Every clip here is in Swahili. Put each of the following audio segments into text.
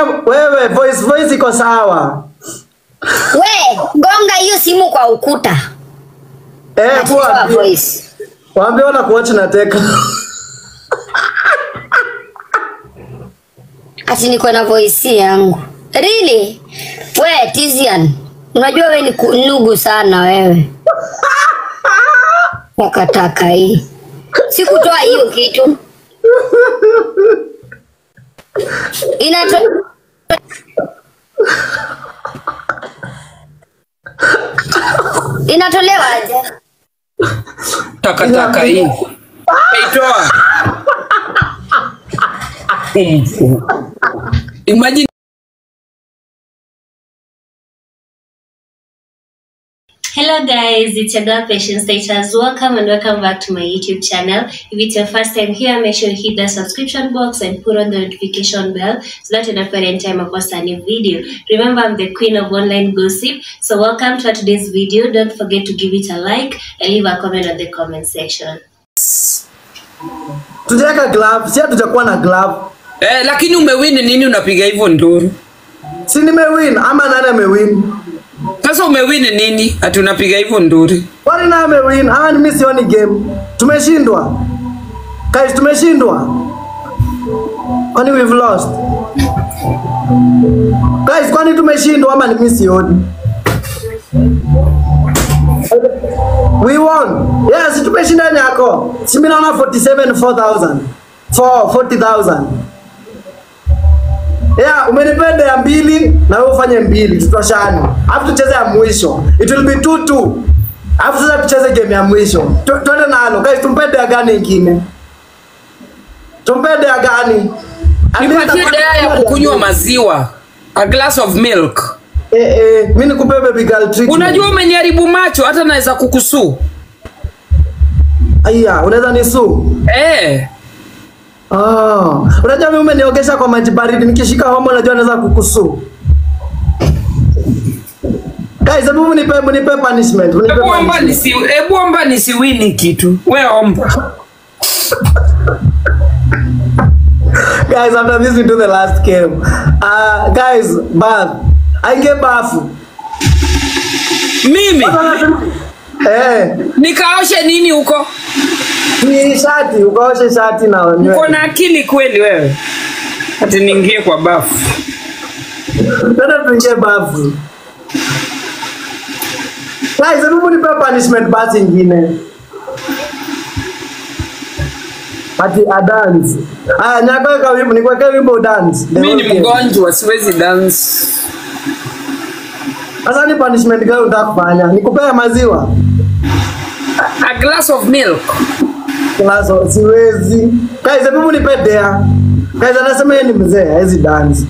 wewe voice voice iko sawa. We, gonga hiyo simu kwa ukuta. Eh, Nachukua poa. voice. Waambie wana kuwatch na teka. Ati niko na voice yangu. Really? We, Tizian. Unajua we ni ku- nugu sana wewe. Takataka hii. Sikutoa hiyo kitu. Inato Inatolewa aje? takataka hii Kaitoa. Umfu. Imagine Hello guys, it's your girl Patience Status. Welcome and welcome back to my YouTube channel. If it's your first time here, make sure you hit the subscription box and put on the notification bell so that you don't any time I post a new video. Remember, I'm the queen of online gossip. So welcome to today's video. Don't forget to give it a like and leave a comment on the comment section. Tujaweka glove, si hatujakuwa na glove. eh, lakini umewin nini unapiga hivyo nduru? Si nimewin ama nani amewin? Sasa umewin nini? Ati unapiga hivyo nduri? Kwani nani amewin? Ah, ni mimi sioni game. Tumeshindwa. Guys, tumeshindwa. Kwani we've lost? Guys, kwani tumeshindwa ama ni mimi sioni? We won. Yes, tumeshinda nyako. Si mimi naona 47 4000. 4 40000. Yeah, umenipenda ya mbili na wewe ufanye mbili tutoshane. Alafu tucheze ya mwisho. It will be 2 2. Alafu sasa tucheze game ya mwisho. Tu- Twende nalo. Guys, tumpende ya gani ingine? Tumpende ya gani? Nipatie dawa ya kukunywa maziwa. A glass of milk. Eh eh, mimi nikupe baby girl treatment. Unajua umeniharibu macho hata naweza kukusuu. Aya, unaweza nisu? Eh. Oh, unajua mimi umeniogesha kwa maji baridi nikishika homa unajua naweza kukusu. Guys, hebu mnipe mnipe punishment. Mnipe Hebu omba punishment. nisi hebu omba nisiwini kitu. We omba. guys after this we do the last game uh, guys bath aingie bafu Mimi eh nikaoshe nini huko? ni shati ukaoshe shati na Uko nywele na akili kweli wewe? Ati niingie kwa bafu. tena tuingie bafu guys hebu mnipe punishment basi ingine ati a dance aya nyakaweka wimbo nikuwekea wimbo dance The Mimi whole ni game. mgonjwa siwezi dance. sasa ni punishment gani unataka kufanya nikupea maziwa A glass of milk. Lazo, siwezi. Guys, hebu nipe dea. Guys, anasema yeye ni mzee, hawezi dance.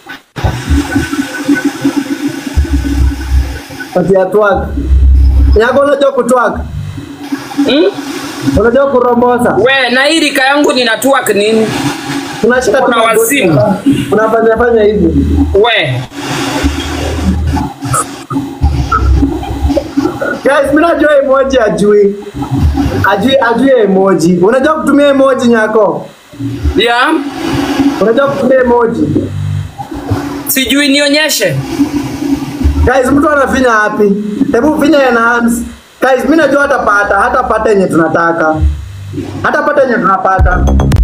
Ati ya twerk. Yako unajua kutwerk? Hmm? Unajua kurombosa? We, na hii rika yangu nina twerk nini? Unashika Kuna tu magoti. wazimu. Unafanya fanya hivi. We, Guys, mimi najua emoji ajui. Ajui ajui emoji. Unajua kutumia emoji nyako? ya Unajua kutumia emoji? sijui nionyeshe. Guys, mtu anafinya wapi? Hebu finya enhance. Guys, mimi najua hatapata, hatapata yenye tunataka. Hatapata yenye tunapata.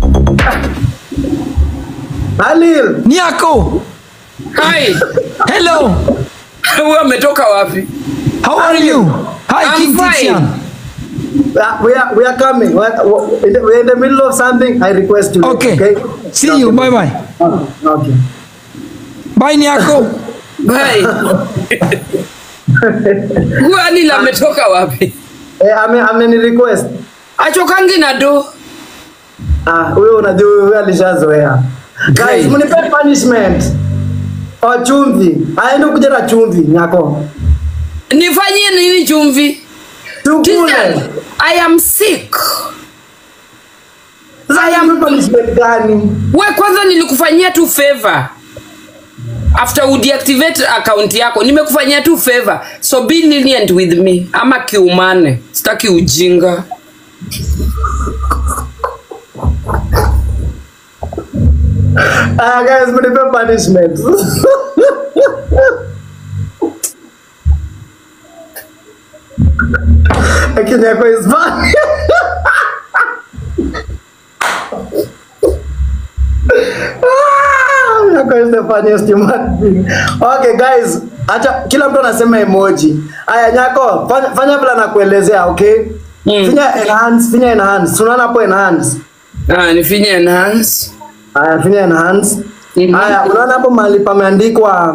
Halil, Nyako, Hi, hello. wewe umetoka wapi? How are you? Hi, I'm King fine. Tizian. uh, we are we are coming. We are, we are in the middle of something. I request you. Okay. See you. Bye bye. Okay. Bye, Nyako. Bye. Huyu Anil ametoka wapi? Eh, ame ameni request. Achokangi na do. Ah, huyo unajua huyo alishazoea. Guys, Great. mnipe punishment. O chumvi. Aende kuja na chumvi nyako. Nifanyie nini chumvi? Tukule. Tizian, I am sick. Sasa mnipe punishment gani? We kwanza nilikufanyia tu favor. After udeactivate account yako, nimekufanyia tu favor. So be lenient with me. Ama kiumane. Sitaki ujinga. Ah, guys, mnipe punishment. Lakini yako is funny. Ah, yako is the funniest human being. Okay guys, acha kila mtu anasema emoji. Aya nyako, fanya, fanya vile nakuelezea, okay? Mm. Finya enhance, finya enhance. Tunaona hapo enhance. Ah, nifinye enhance. Aya, finya enhance. Mhm. Aya, unaona hapo mahali pameandikwa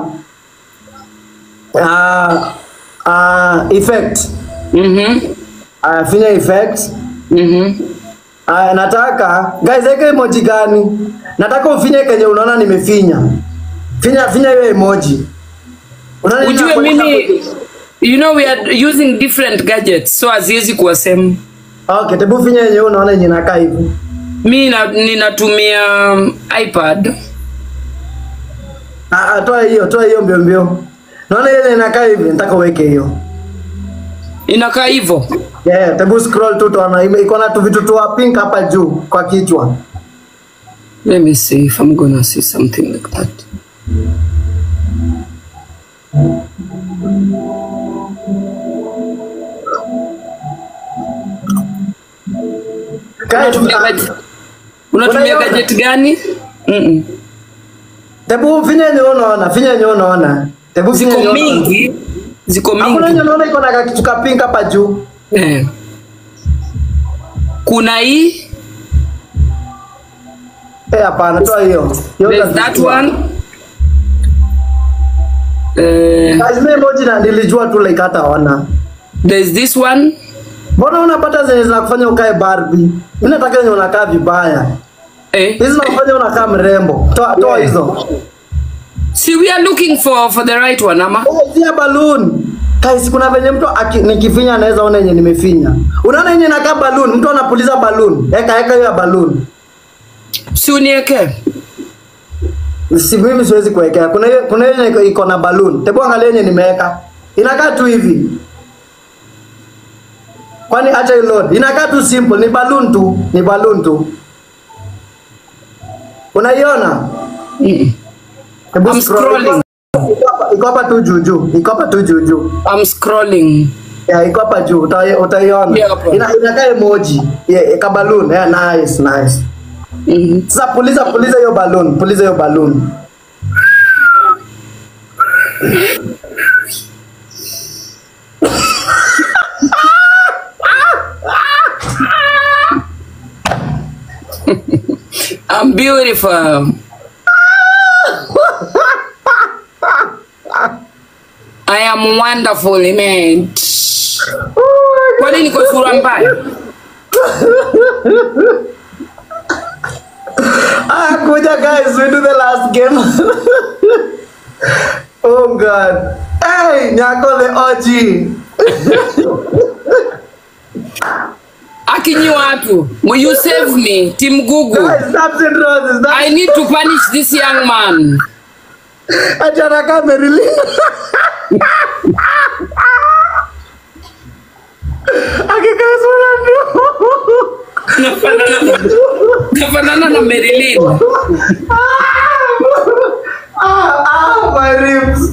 uh, uh, effect. Mhm. Aya, finya effect. Mhm. Aya, nataka guys, weka emoji gani? Nataka ufinye kenye unaona nimefinya. Finya finya hiyo emoji. Unaona nini Ujue nakuonyesha mimi you know we are using different gadgets so haziwezi kuwa same. hapo? Okay, tebu finya yenye unaona yenye inakaa hivi. Mi na, ninatumia um, iPad. Ah, ah, toa hiyo, toa hiyo mbio mbio. Naona ile inakaa hivi, nataka uweke hiyo. Inakaa hivyo. Yeah, tebu scroll tu tuona ime- iko na tu vitu tu pink hapa juu kwa kichwa. Let me see if I'm gonna see something like that. Guys, Unatumia ah, gadget, unatumia Unaiona? gadget gani? Mm Tebu finya yenye unaona, finya yenye unaona. Tebu finya Ziko yenye unaona. mingi, ziko Hakuna yenye mingi. unaona iko na kitu ka pink hapa juu. Eh. Kuna hii, Eh, hapana, toa hiyo. Hiyo there's that utazijua. one. Eh, Guys, mimi emoji na nilijua tu like hata ona. there's this one. Mbona unapata zenye zinakufanya ukae Barbie? Mimi nataka yenye unakaa vibaya. Eh. Hizi zinakufanya unakaa mrembo. Toa toa Yeah. hizo. See, we are looking for for the right one, ama? Oh, zia balloon. Guys, kuna venye mtu aki, nikifinya anaweza ona yenye nimefinya. Unaona yenye inakaa balloon, mtu anapuliza balloon. Eka eka hiyo ya balloon. Si unieke. Si mimi siwezi kuwekea. Kuna hiyo kuna hiyo yenye iko na balloon. Tebu angalia yenye nimeweka. Inakaa tu hivi. Kwani acha hii load. Inakaa tu simple, ni balloon tu, ni balloon tu. Unaiona? Mm. Hebu I'm scroll. scrolling. Iko hapa- Iko hapa tu juu juu. Iko hapa tu juu juu. I'm scrolling. Ya, iko hapa juu. Uta- Utaiona. Yeah, hapa. Ina inakaa emoji. Yeah, ka balloon. Yeah, nice, nice. Mhm. Sasa puliza puliza hiyo balloon, puliza hiyo balloon. I'm beautiful. I am wonderfully made. Kwani niko sura mbaya? Ah, kuja guys, we do the last game. oh god. Hey, Nyako the OG. Akinyi watu, will you save me, Team Google? Guys, snaps and roses. I need to punish this young man. Achana kama Marilyn. Akikaa sura ndio. Nafanana nafanana na Marilyn. Ah, ah, my ribs.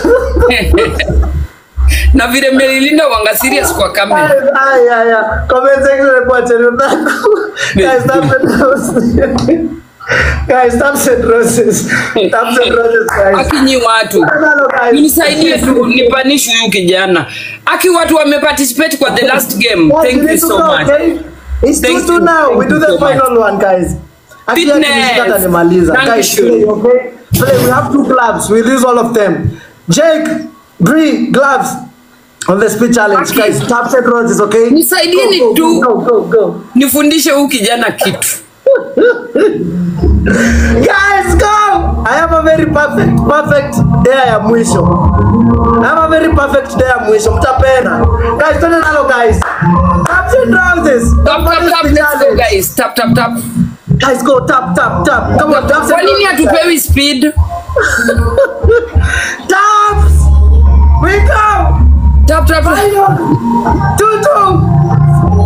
na vile Marilyn wanga serious kwa kamera. Guys, ay, ay, ay. Comment section report and Guys, snaps and roses. Guys, snaps and roses. Snaps and roses, guys. Akinyi watu. Hello, guys. Nisaidie tu nipanish huyu kijana. Aki watu wameparticipate kwa the last game. Guys, Thank we you need to so go, much. okay? It's Thank 2 2 you. now. We Thank do you the so final one, guys. Actually, Fitness. akishika atanimaliza. Thank Guys, you. play, okay? Play. We have two gloves. We lose all of them. Jake, Bree, gloves on the speed challenge. Okay. Guys, taps and roses, okay? Nisaidieni Go, go, tu. Go, go, go. Nifundishe huyu kijana kitu. Guys, go! I have a very perfect, perfect day ya mwisho. I have a very perfect day ya mwisho. Mtapenda. Guys, twende nalo guys. Taps and roses. Tap tap tap let's go guys. Tap tap tap. Guys, go tap tap tap. Come on, taps Kwa and nini roses. hatupewi speed? Taps. We go. Tap tap tap. Final. Two two.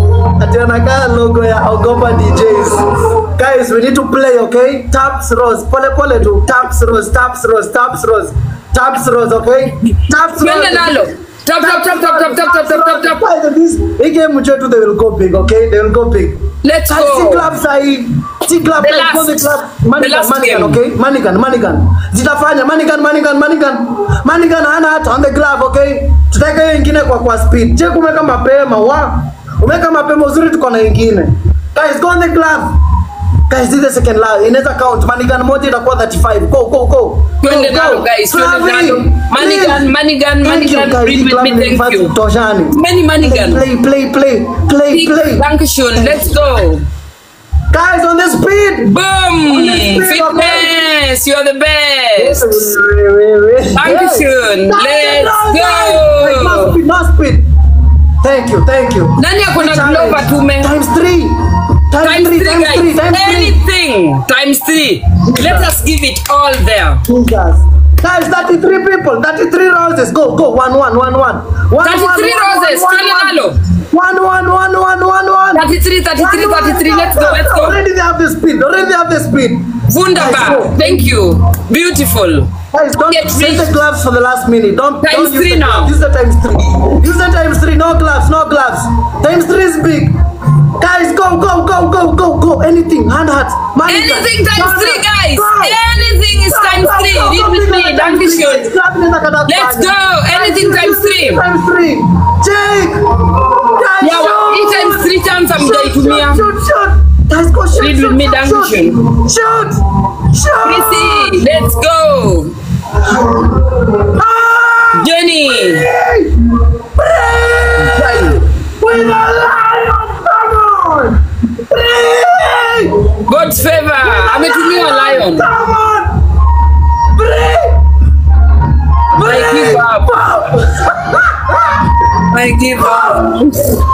tena kaa logo ya Ogopa DJs. Guys, we need to play, okay? Taps Rose. Pole pole tu. Taps Rose, Taps Rose, Taps Rose. Taps Rose, okay? Taps Rose. Twende nalo. Tap, tap, tap, tap, tap, tap, tap, tap, tap, tap. Guys, this hii game mchetu they will go big, okay? They will go big. Let's Guys, si go. club sahi. Si club, The guys, go the last- club. the Manigan, last Manigan, game. okay? Manigan, Manigan. Zitafanya Manigan, Manigan, Manigan. Manigan hana hata on the glove, okay? Tutaweka hiyo ingine kwa kwa speed. Je, umeweka mapema wa? Umeweka mapema uzuri tuko na ingine. Guys, go on the glove. Guys, this is the second love. Inaweza count. Manigan moja itakuwa 35. Go, go, go. Twende Go, go. nalo, guys, twende Slavi, nalo. Manigan, please. Manigan, Thank you, Manigan, guys. read Hii with club me, ni thank fast you. Toshani. Many Manigan. Play, play, play, play, play. Dankeschön. Let's go. Guys, on the speed. Boom! Let's go, Fitness, you're the best. Dankeschön. Dankeschön. Let's go. No speed, no speed. Thank you, thank you. Nani ako na Glover tume? Times three. Times, Times three, three, times guys. three, times three. Anything. Times three. Let us give it all there. Jesus. Guys, 33 people, 33 roses. Go, go. One, one, one, one. One, 33 one, one, roses. one, Twende one, nalo. One, one, one, one, one, one. 33, 33, 33. Let's go, let's go. Already they have the speed. Already they have the speed. Guys, Wunderbar. go. Thank you. Beautiful. Guys, don't Get save rich. the gloves for the last minute. Don't Times don't use three the now. gloves. Use the times three. Use the times three. No gloves. No gloves. Times three is big. Guys, go, go, go, go, go, go. Anything. Hand hearts. Money Anything guns. times Go, three, go. guys. Go. Anything is Go, times go, three. go, Read go, with bigger me. than times three. Dankeschön. Club inaweza kata Let's kufanya. go. Anything Guys, times use three. Times three. Jake. Guys, Yeah, shoot. hii times three chance hamjaitumia. Shoot, shoot, shoot. Guys, go shoot, Read shoot, with me, shoot, Dankeschön. shoot. Shoot. Shoot. Prissy, let's go. Ah! Jenny. Hey! Hey! With a lion, come on! Hey! God's favor. Ametumiwa lion. Come on! Break! I give up. I give up.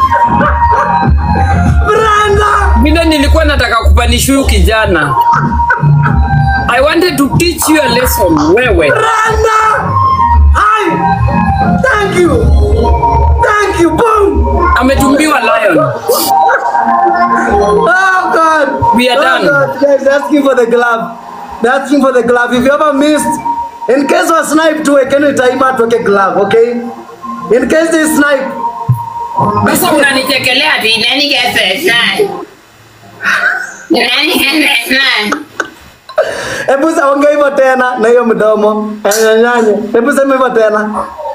Brenda! Mimi nilikuwa nataka kupanisha huyu kijana. I wanted to teach you a lesson. Wewe. Brenda! Hi! Thank you! Thank you! Boom! Ametumiwa lion. Oh God! We are oh, done. God. Guys, they're asking for the glove. They're asking for the glove. If you ever missed, in case of snipe to a Kenny Taima to a glove, okay? In case they snipe, Sasa unanichekelea ati nani gets nine? Nani gets nine? hebu sa- ongea hivyo tena na hiyo mdomo nyanyanya. Hebu sema hivyo tena,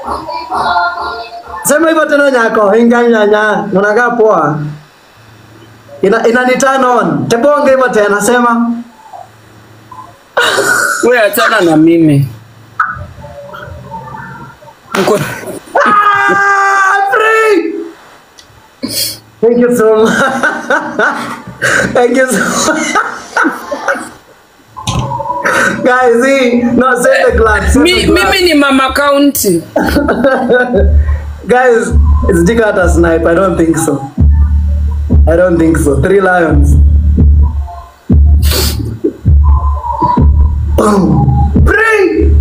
sema hivyo tena nyako, inga nyanya, unakaa poa. Ina, ina turn on. Hebu ongea hivyo tena, sema Wewe achana na mimi. Mko Ah, free! Thank you so much. Thank you so much. Guys, see, no, save the glass. Save Mi, the glass. mimi ni mama county. Guys, it's Jikata snipe. I don't think so. I don't think so. Three lions. Boom. Bring.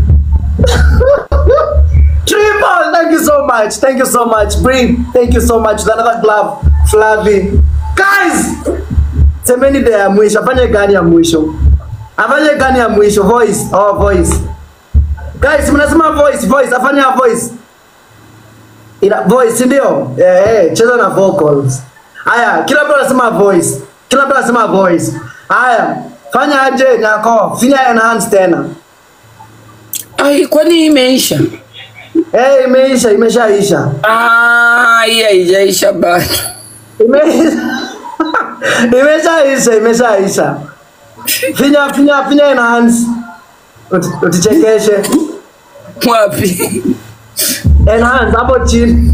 Triple. Thank you so much. Thank you so much. Bring. Thank you so much. With Another glove. Flavi. Guys. Semeni de ya mwisho. Afanye gani ya mwisho? Afanye gani ya mwisho? Voice. Oh, voice. Guys, mnasema voice, voice. Afanye ya voice. Ina voice si ndio? Eh, eh, cheza na vocals. Haya, kila mtu anasema voice. Kila mtu anasema voice. Haya, fanya aje nyako, finya enhance tena. Ai, kwani imeisha? Eh, imeisha, imeshaisha. Ah, hii haijaisha bado. Ime- Imeshaisha, imeshaisha. Finya, finya, finya enhance. Uti- Utichekeshe. Wapi? Enhance hapo chini.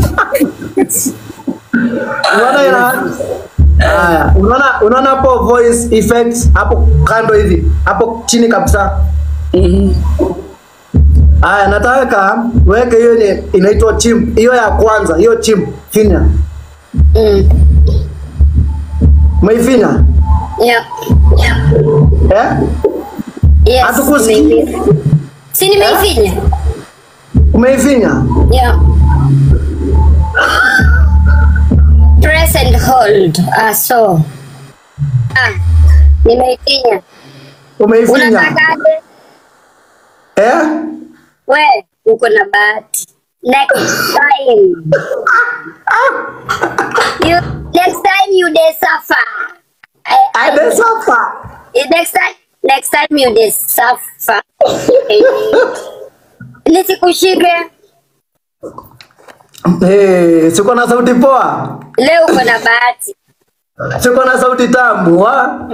Unaona enhance? Haya, unaona unaona hapo voice effects hapo kando hivi, hapo chini kabisa. Mhm. Haya, nataka weke hiyo ni inaitwa chimp. Hiyo ya kwanza, hiyo chimp finya. Mm. Umeifinya? Yeah. Eh? Yes. Hatukusikii. nimeifinya. Si nimeifinya? Umeifinya? Yeah. Press and and hold. Ah, so. Ah, nimeifinya. Umeifinya. Unatakaje? Eh? We, uko na bahati. Next time. You, next time you dey suffer. I, I, Ade suffer. next time, next time you dey suffer. Nisikushike. Eh, siko na sauti poa. Leo uko na bahati. Siko na sauti tamu, wa?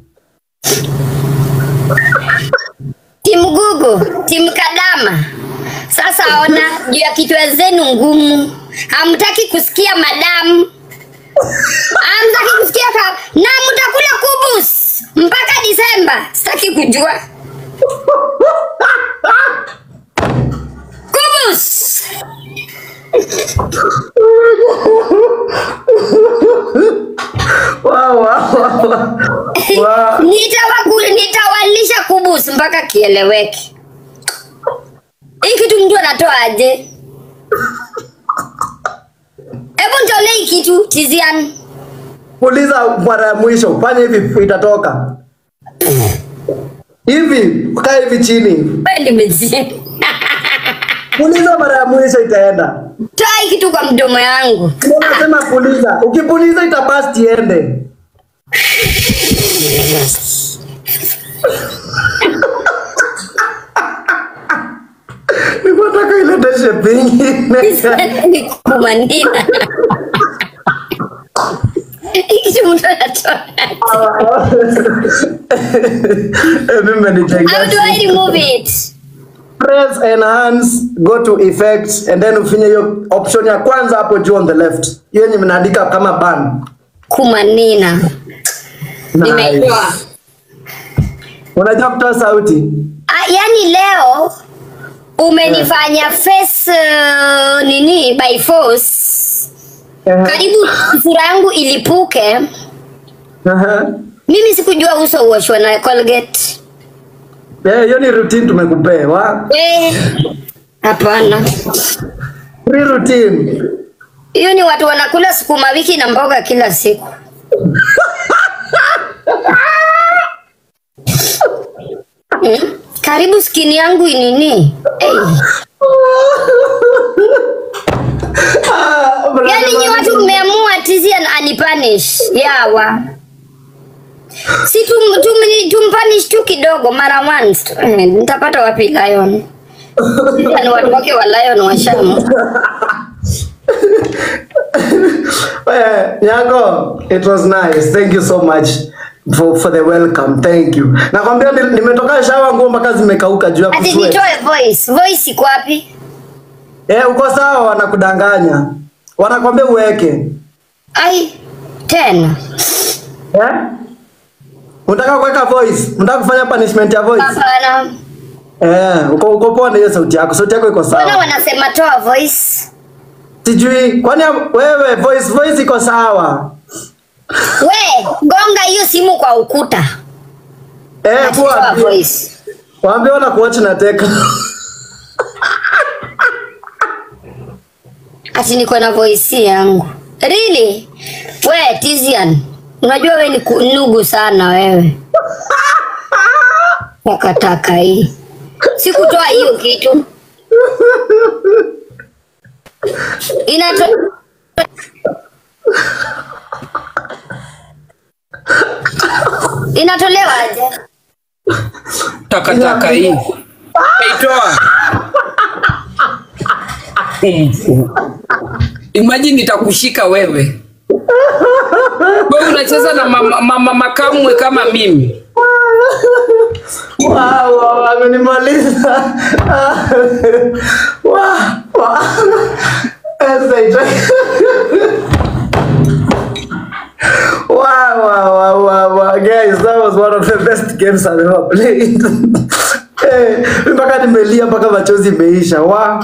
Timu Gugu, timu Kadama. Sasa ona juu ya kichwa zenu ngumu, hamtaki kusikia madamu, hamtaki kusikia ka na mtakula kubus mpaka Disemba. Sitaki kujua kubus. Wa wa wa. Wa. Nitawaku, nitawalisha kubus mpaka kieleweke. Hii kitu mtu anatoa aje? Hebu nitolee hii kitu Tizian. Puliza mara ya mwisho, fanya hivi itatoka. Hivi, kaa hivi chini. Wewe nimezini. Puliza mara ya mwisho itaenda. Toa hii kitu kwa mdomo yangu. Unasema puliza. Ukipuliza itabasti iende. Nikataka ilete shape ingine. Kumanina. Hii kitu mtu anatoa. Mimi How do I nitengeneza. remove it? Press enhance, go to effects and then ufinye hiyo option ya kwanza hapo juu on the left. Hiyo yenye mnaandika kama ban. Kumanina. Nimeitoa. Unajua kutoa sauti? Ah, yani leo umenifanya face uh, nini by force karibu sura yangu ilipuke Aha. mimi sikujua uso uoshwa na colgate Eh, hiyo ni routine tumekupea. wa? Eh, hapana Free routine. hiyo ni watu wanakula sukuma wiki na mboga kila siku hmm? karibu skini yangu inini hey. Ah, yani nyi watu mmeamua tizi an- anipanish yawa si tum, tum, tumpanish tu kidogo mara once eh, nitapata wapi lion ni watu wake wa lion wa shamu Eh, Nyango, it was nice. Thank you so much for, for the welcome. Thank you. Nakwambia ni- nimetoka shawa nguo mpaka zimekauka juu ya ati kusweat. nitoe voice voice iko wapi Eh, uko sawa wanakudanganya. Wanakwambia uweke. ai tena Eh? Unataka kuweka voice? Unataka kufanya punishment ya voice? hapana Eh, uko uko poa na hiyo sauti yako. Sauti yako iko mbona sawa. wanasema toa voice Sijui kwani wewe voice voice iko sawa. we gonga hiyo simu kwa ukuta Eh, Ati toa poa. voice Waambie wana kuwatch na teka. ati niko na voice yangu really we tizian unajua we ni ku- nugu sana wewe takataka hii sikutoa hiyo kitu inato inatolewa aje takataka hii aitoa imagine nitakushika wewe wewe unacheza na mama, mama makamwe kama mimi Wow, wow, amenimaliza. Wow, wow. Ese- Wow, wow, wow, wow, wow. Guys, that was one of the best games I've ever played. Eh, mpaka nimelia mpaka machozi imeisha. Wow.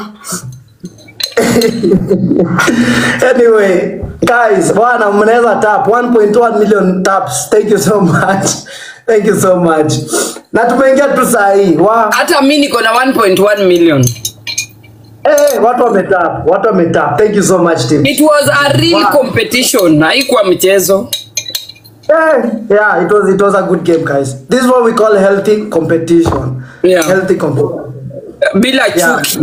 anyway, guys, bwana mnaweza tap 1.1 million taps. Thank you so much. Thank you so much. Na tumeingia tu saa hii. Wow. hata mi niko na 1.1 million Eh, watu wametap, watu wametap. Thank you so much team. It was a real Wow. competition, haikuwa mchezo. Eh, yeah, it was it was a good game guys. This is what we call healthy competition. Yeah. Healthy competition. Bila Yeah. chuki.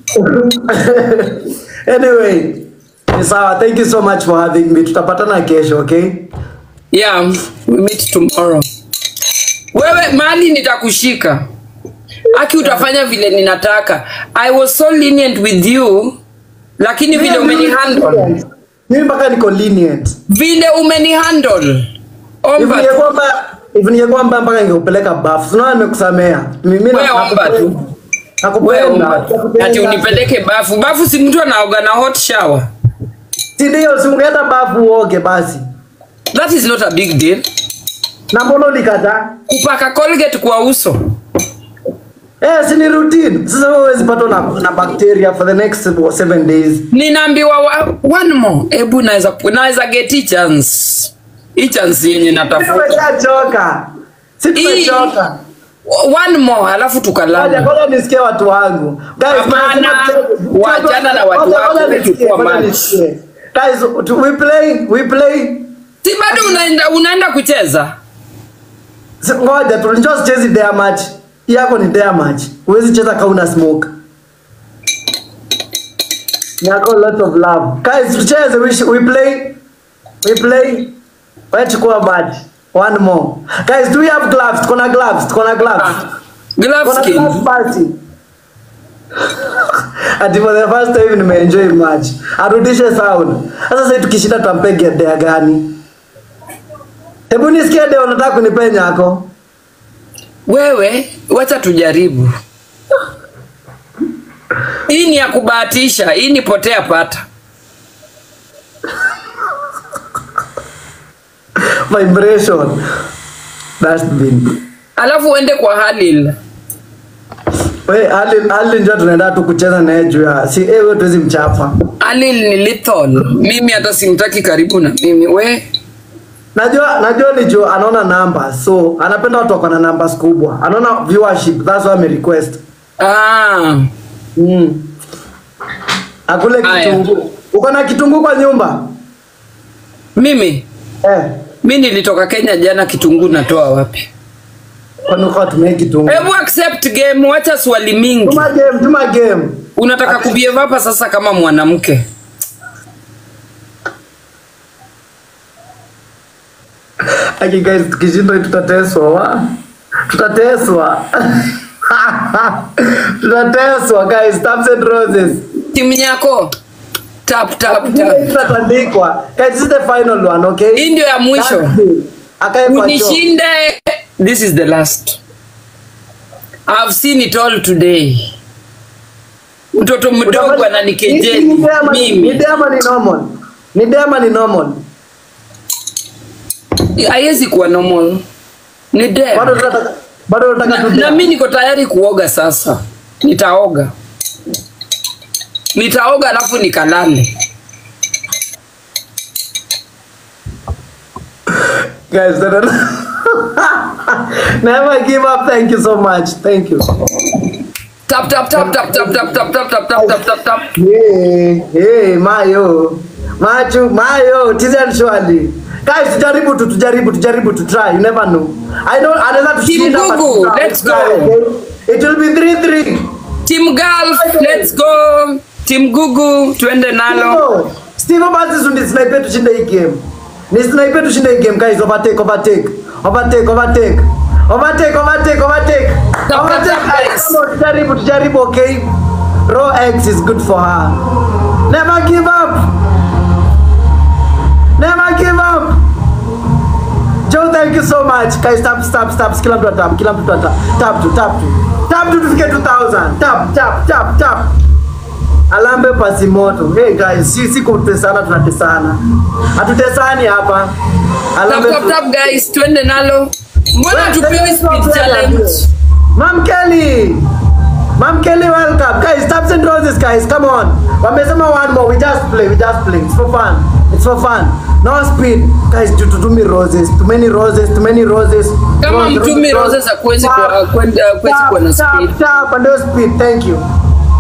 anyway, ni sawa. Thank you so much for having me. Tutapatana kesho, okay? Yeah, we meet tomorrow. Wewe mali nitakushika. Aki utafanya vile ninataka. I was so lenient with you. Lakini vile umenihandle. Mimi mpaka niko lenient. Vile umenihandle. Hivi Omba tu. ningekuwa mbaya, hivi ningekuwa mbaya mpaka ningekupeleka bafu. Unaona nimekusamea. Mimi Wewe omba tu. Wewe Nakupenda. omba. Ati unipeleke bafu. Bafu si mtu anaoga na hot shower. Si ndio, si ungeenda bafu uoge basi. That is not a big deal. Na mbona ulikataa? Kupaka Colgate kwa uso. Eh, si ni routine. Sasa wewe huwezi patwa na, na bacteria for the next seven days. Ninaambiwa wa- one more. Ebu naweza naweza get hii chance. Hii chance yenye Si natafuta. tumeshachoka. Si tumechoka. One more alafu Ngoja tukalala. ngoja nisikie watu wangu. Guys, Hapana, tunasema- wachana na watu Ngoja, wako, ngoja wewe nisikie, chukua ngoja match. nisikie. Guys, tu- we play, we play. Si bado unaenda unaenda kucheza? Si- Ngoja tu njoo sichezi dare match. Hii yako ni dare match. Huwezi cheza kama una smoke. Yako lot of love. Guys, tucheze we, sh- we play. We play. Wewe chukua match. One more. Guys, do we have gloves? Tuko na gloves, tuko na gloves. Glove Kuna skin. class party. Ati for the first time nimeenjoy match. Arudishe sound. Sasa sasa tukishinda tutampiga dea gani? Hebu nisikie dea unataka kunipenya yako. Wewe wacha tujaribu. Hii ni ya kubahatisha, hii ni potea pata. Vibration. Dustbin. Alafu uende kwa Halil. We, Ali Ali njoo tunaenda tu kucheza naye juu ya si eh wewe tuwezi mchapa. Halil ni lethal. Mimi hata simtaki karibu na mimi. We Najua najua ni juu anaona numbers. So anapenda watu wako na numbers kubwa. Anaona viewership. That's why ame request. ah, Mm. Akule Aya. kitunguu. Uko na kitunguu kwa nyumba? mimi Eh. mi nilitoka Kenya jana, kitunguu natoa wapi? Kwani uko tumie kitunguu? Hebu accept game, wacha swali mingi. Tuma game, tuma game. Unataka kubehave hapa sasa kama mwanamke? Aki guys, tukishindwa hii tutateswa wa. Tutateswa. tutateswa guys, taps and roses. Timu yako tap tap tap. Tutatandikwa. Guys, this is the final one, okay? Hii ndio ya mwisho. That's it. Akae kwa choo. Unishinde. This is the last. I've seen it all today. Mtoto mdogo Utafanya- Ni- ananikejeli ni dema- Ni mimi. dema ni normal. Ni dema ni normal. Haiwezi kuwa normal. Ni Bado dare. tunataka bado tunataka Na, tu na mimi niko tayari kuoga sasa. Nitaoga. Nitaoga alafu nikalale. Guys, no, no, no. Never give up. Thank you so much. Thank you. Tap tap tap tap tap tap tap tap tap tap tap tap tap. Hey, hey, Mayo. Machu, Mayo, Tizen Shwali. Guys, tujaribu tu, tujaribu, tujaribu tu try. You never know. I don't, anaweza tushinda. but Gugu, try, let's try, go. okay? It will be 3-3. Team Gulf, let's go. Team Gugu, tuende nalo. No. Steve basi sundi sniper tushinde hii game. Ni sniper tushinde hii game guys. Overtake, overtake. Overtake, overtake. Overtake, overtake, overtake. Tap, Overtake. tap, tap, guys. Come on, Tujaribu, tujaribu, okay? Raw eggs is good for her. Never give up. Never give up. Joe, thank you so much. Guys, tap, tap, tap. Kila mtu atap, kila mtu atap. Tap tu, tap tu. Tap tu tufike 2000. Tap, tap, tap, tap. Alambe pasi moto. Hey guys, si si kutesana tunatesana. Hatutesani hapa. Tap Alambe tap tap guys, tuende nalo. Mbona tupewe speed challenge? Mam Kelly. Mam Kelly, welcome. Guys, taps and roses, guys. Come on. Wamesema one more. We just play. We just play. It's for fun. It's for fun. No speed. Guys, tu- tu- too many roses. Too many roses. Too many roses. Kama Rose, mtumi rose, roses hakuwezi Tap, kuwa- kwenda- hakuwezi tap, kuwa na tap, speed. Tap, and no speed. Thank you.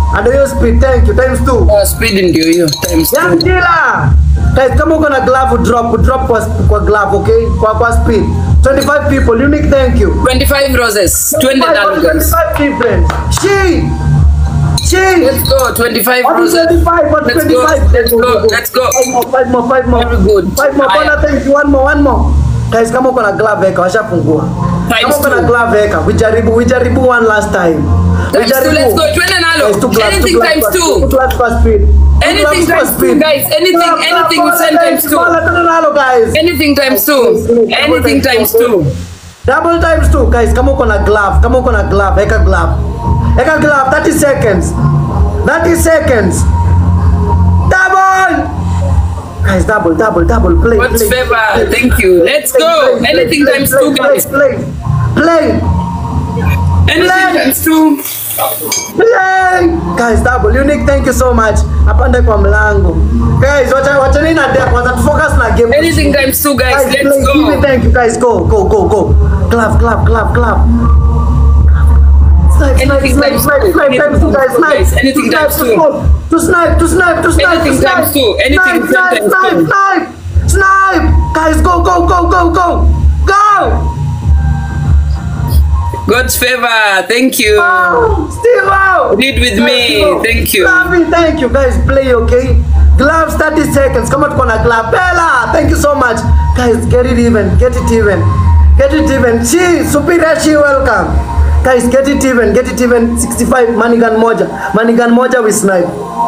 Ado hiyo speed, thank you. Times two. Uh, speed ndio hiyo times two. Young Killer. Guys, kama uko na glove drop, drop kwa, kwa glove, okay? Kwa kwa speed. 25 people, unique thank you. 25 roses. Twende 25, nalo guys. 25 different. She. She. Let's go 25 What is roses. 25? What Let's go. 25? Let's go. Let's go. Five more, five more, five more. Very good. Five more. Haya. Bwana, thank you. One more, one more. Guys, kama uko na glove weka, washafungua. Times Kama uko na two. glove weka, ujaribu, ujaribu one last time. Times two, let's go. Twende nalo. Guys, two gloves, Anything two gloves times per- two. two gloves per speed. Two Anything gloves per times two, speed. guys. Anything- Glove, glove, anything ball, send times guys. two. Ball, twende nalo, guys. Anything times two. Anything times two. Double times two. Guys, kama uko na glove, kama uko na glove, eka glove. Eka glove, 30 seconds. 30 seconds. Double! Guys, double, double, double. Play, What's play. favor? play. Thank you. Let's Play, go. play, play, Anything play, times play, two, play, guys. Play, play, Anything Play. times two. play. Guys, double. Unique, thank you so much. Apande kwa mlango. Guys, wacha wacha nini na depth. Wacha focus na game. Anything times two, guys. Guys, Let's play. Give me go. thank you, guys. Go, go, go, go. Glove, glove, glove, glove. Snipe, snipe, Anything snipe, times snipe, two. snipe, times two, guys, snipe. Guys, anything To times snipe, two. To snipe, to snipe, to snipe, Anything to snipe. times two. Anything Snipe, snipe, times snipe, two. snipe, snipe. Guys, go, go, go, go, go, go. God's favor. Thank you. Oh, Steve, wow. Read with me. Thank you. Lovely, thank you. Guys, play, okay? Gloves, 30 seconds. Come on, corner glove. Bella, thank you so much. Guys, get it even. Get it even. Get it even. She, superior, she, welcome. Guys, get it even. Get it even. 65, Manigan moja. Manigan moja, we snipe.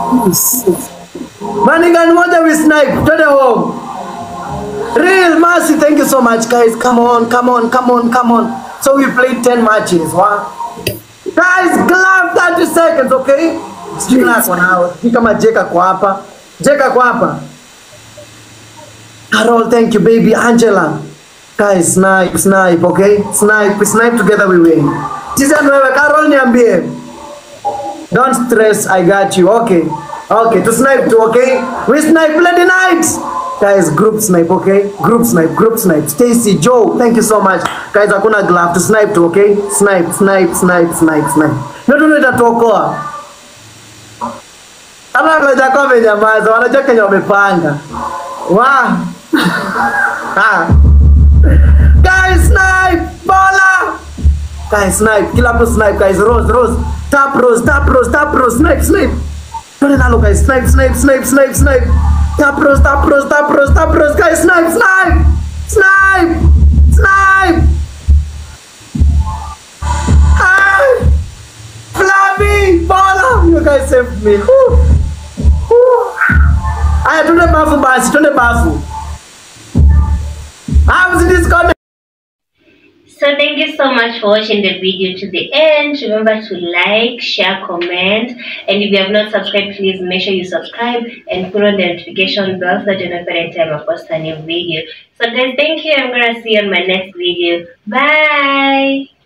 Manigan moja, we snipe. To the home. Real mercy, thank you so much, guys. Come on, come on, come on, come on. So we played 10 matches. Wow. Guys, glove 30 seconds, okay? Sijui nako nawe. Sijui kama Jeka kwa hapa. Jeka kwa hapa. Carol, thank you, baby. Angela. Guys, snipe, snipe, okay? Snipe, we snipe together we win. Tizen wewe, Carol niambie. Don't stress, I got you. Okay. Okay, to snipe too, okay? We snipe Lady Night. Guys, group snipe, okay? Group snipe, group snipe. Stacy, Joe, thank you so much. Guys, hakuna glove to snipe too, okay? Snipe, snipe, snipe, snipe, snipe. Ndio ndio itatuokoa. Hata ngoja kwa amenyamaza, wanajua Kenya wamepanga. Wa. Ah. Guys, snipe! Bola! Guys, snipe. Kila mtu snipe, guys. Rose, Rose. Tap Rose, tap Rose, tap Rose. Snipe, snipe. Twende nalo, guys. Snipe, snipe, snipe, snipe, snipe. Tap Rose, tap Rose, tap Rose, tap Rose. Guys, snipe, snipe. Snipe. Snipe. Hi. Flavi, Bola. You guys saved me. Whew. Whew. Aya, twende bafu basi, twende bafu. Ah, msidisconnect. So thank you so much for watching the video to the end. Remember to like, share, comment, and if you have not subscribed, please make sure you subscribe and put on the notification bell so that you know every time I post a new video. So guys, thank you. I'm gonna see you on my next video. Bye.